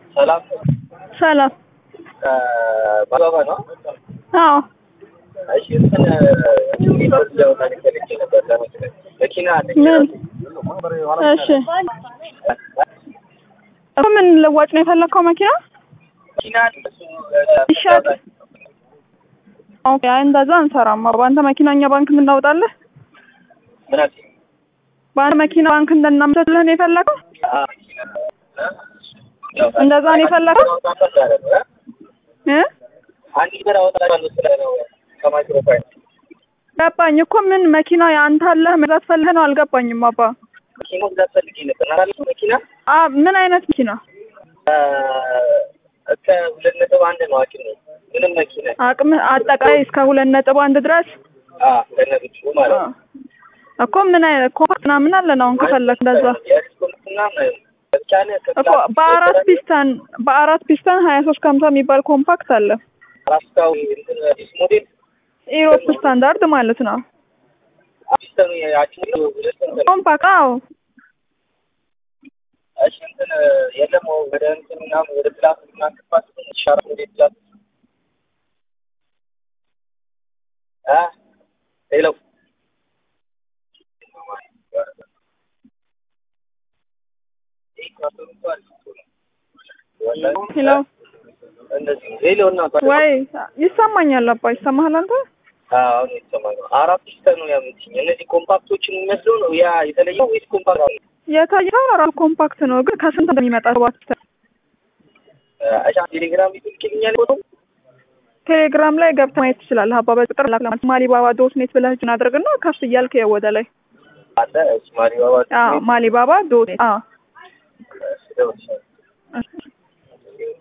ሰላም ሰላም። ባባ ነው። አዎ እሺ እንትን ወዲያው ታሪክ ነበር ለመኪና መኪና አለኝ። ምን? እሺ እኮ ምን ልዋጭ ነው የፈለግከው መኪና? መኪና እሱ ይሻል። ኦኬ አይ እንደዛ አንሰራም። በአንተ መኪና እኛ ባንክ የምናወጣለህ? ምን አልሽኝ? በአንተ መኪና ባንክ እንድናመቻችልህ ነው የፈለግከው? አዎ መኪና እንደዛ ነው የፈለግከው? እ አንድ ብር አወጣለሁ ስለ ነው ከማይክሮ ፋይናንስ ገባኝ እኮ ምን መኪና የአንተ አለህ መግዛት ፈልገህ ነው? አልገባኝም አባ። መኪና መግዛት ፈልጌ ነበር። ናራሊ መኪና አ ምን አይነት መኪና? እስከ ሁለት ነጥብ አንድ ነው አቅሜ። ምንም መኪና አቅም አጠቃላይ እስከ ሁለት ነጥብ አንድ ድረስ አ ከነብቹ ማለት ነው። እኮ ምን አይነት ኮምፓክት ምናምን አለን አሁን ከፈለክ እንደዛ የኤክስፖርት ምናምን በቻለ እኮ በአራት ፒስተን በአራት ፒስተን ሀያ ሶስት ከሀምሳ የሚባል ኮምፓክት አለ። ራስታው እንትን አዲስ ሞዴል ኢሮፕ ስታንዳርድ ማለት ነው። አዲስተኑ ያቺ ሁለት እንትን ኮምፓክት አዎ እሺ እንትን የለም ወደ እንትን ምናምን ወደ ፕላስ ምናምን ክፋት ይሻራ ወደ ፕላስ አ ሄሎ ሄሎ እንደዚህ ሄሎ እና ወይ ይሰማኛል አባ ይሰማሃል አንተ አሁን የተሰማኝ ነው። አራት ፒስተን ነው ያምትኝ። እነዚህ ኮምፓክቶችን የሚመስለው ነው ያ የተለየው ወይስ ኮምፓክት ነው? የታየው ራሱ ኮምፓክት ነው ግን ከስንት እንደሚመጣ ሰባት ፒስተን አሻ ቴሌግራም ይልክልኛል ፎቶ ቴሌግራም ላይ ገብተህ ማየት ትችላለህ። አባ በቁጥር ላክ ማሊባባ ዶት ኔት ብለህ ጅን አድርግና ከፍ እያልክ ይኸው ወደ ላይ አለ እሱ ማሪባባ አዎ ማሊባባ ዶት ኔት አዎ ስለወሰነ